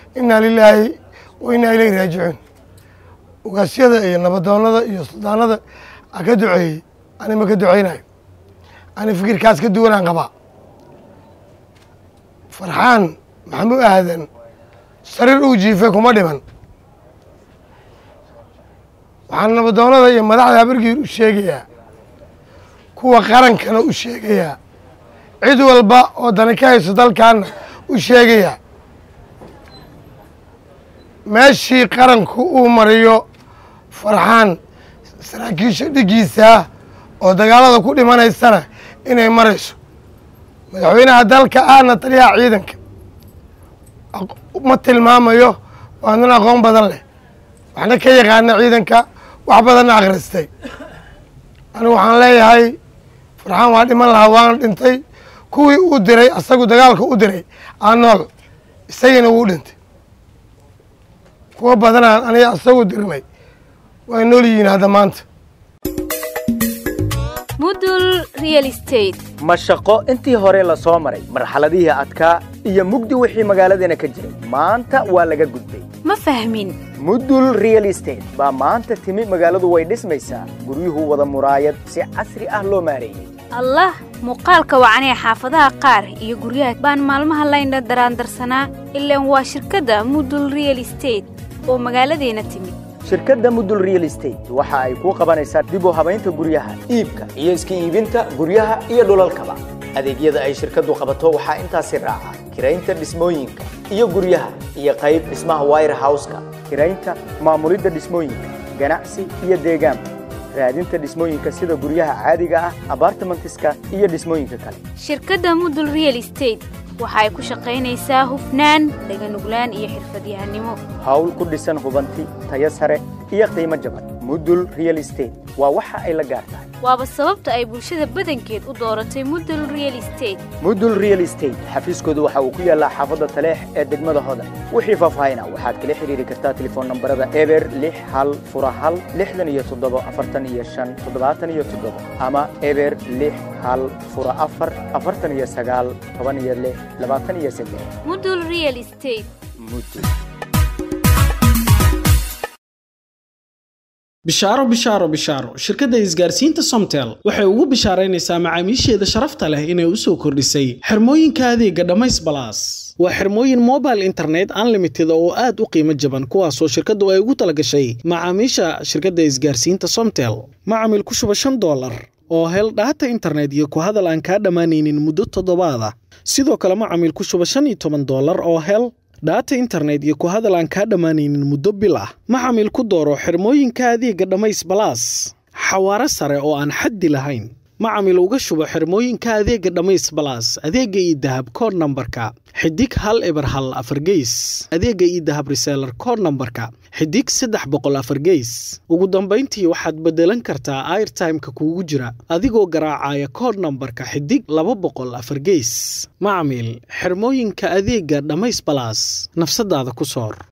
innaa lilaahi wa innaa ilayhi raajicuun ugaasyada iyo nabadoonnada iyo suldaanada a ka duceeyey ani ma ka ducaynayo ani fikirkaas ka duwanaan qabaa farxaan maxamuu aadan sariir uu jiifay kuma dhiman waxaan nabadoonnada iyo madaxda habargiir u sheegayaa kuwa qarankana u sheegayaa cid walba oo dani ka hayso dalkaana u sheegayaa meeshii qaranku uu mariyo farxaan saraakiisha dhigiisaa oo dagaalada ku dhimanaysana inay marayso madaxweynaha dalka ahna taliyaha ciidanka ma tilmaamayo waa nin aqoon badan leh waxna ka yaqaana ciidanka wax badanna akhristay anigu waxaan leeyahay farxaan waa dhiman lahaa waana dhintay kuwii uu diray asagu dagaalka u diray aa nool isagiina wuu dhintay kuwa badanaan aniga asagu dirnay way nool yihiin hadda maanta mudul real estate ma shaqo intii hore la soo maray marxaladihii adkaa iyo mugdi wixii magaaladeena ka jiray maanta waa laga gudbay ma fahmin mudul real estate baa maanta timi magaaladu way dhismaysaa guryuhu wada muraayad si casri ah loo maareeyey allah muuqaalka wacanee xaafadaha qaar iyo guryaha baan maalmaha laynha daraandarsanaa ilaan waa shirkadda mudul real estate oo magaaladeena timid shirkadda mudul real estate waxa ay kuu qabanaysaa dib u habaynta guryaha iibka iyo iska iibinta guryaha iyo dhulalkaba adeegyada ay shirkaddu qabato waxaa intaasi raaca kiraynta dhismooyinka iyo guryaha iyo qayb dhismaha wire houseka kiraynta maamulidda dhismooyinka ganacsi iyo deegaanka raadinta dhismooyinka sida guryaha caadiga ah abartimentiska iyo dhismooyinka kale shirkadda mudul real estate waxa ay ku shaqaynaysaa hufnaan dhaganuglaan iyo xirfadyahanimo hawl ku dhisan hubanti tayo sare iyo qiimo jaban mudul real estate waa waxa ay la gaar tahay waaba sababta ay bulshada badankeed u dooratay mudul real estate mudul real estate xafiiskoodu waxa uu ku yaallaa xaafadda taleex ee degmada hodan wixii faahfaahina waxaad kala xidhiiri kartaa telefoon nambarada eber lix hal fura hal lixdan iyo toddobo afartan iyo shan toddobaatan iyo toddobo ama eber lix hal fura afar afartan iyo sagaal toban iyo lix labaatan iyo saddex mudul real estate mudul bishaaro bishaaro bishaaro shirkadda isgaarsiinta somtel waxay ugu bishaaraynaysaa macaamiisheeda sharafta leh inay u soo kordhisay xirmooyinka adeega dhammays balaas waa xirmooyin mobile internet unlimited oo aad u qiimo jaban kuwaasoo shirkaddu ay ugu talagashay macaamiisha shirkadda isgaarsiinta somtel macamil ku shuba shan doolar oo hel dhaata internet iyo ku hadal aan kaa dhammaanaynin muddo toddobaada sidoo kale macamil ku shuba shan iyo toban doolar oo hel dhaata internet iyo ku hadal aan kaa dhammaanaynin muddo bil ah macamil ku dooro xirmooyinka adeega dhammays balaas xawaaro sare oo aan xaddi lahayn macamil uga shubo xirmooyinka adeega dhammays balaas adeega iyo dahab kood nambarka xidig hal eber hal afar geys adeega iyo dahab reseelar kood nambarka xidig saddex boqol afar geys ugu dambayntii waxaad beddelan kartaa airtimeka kuugu jira adigoo garaacaya kood nambarka xidig laba boqol afar geys macamil xirmooyinka adeega dhammays balaas nafsadaada ku soor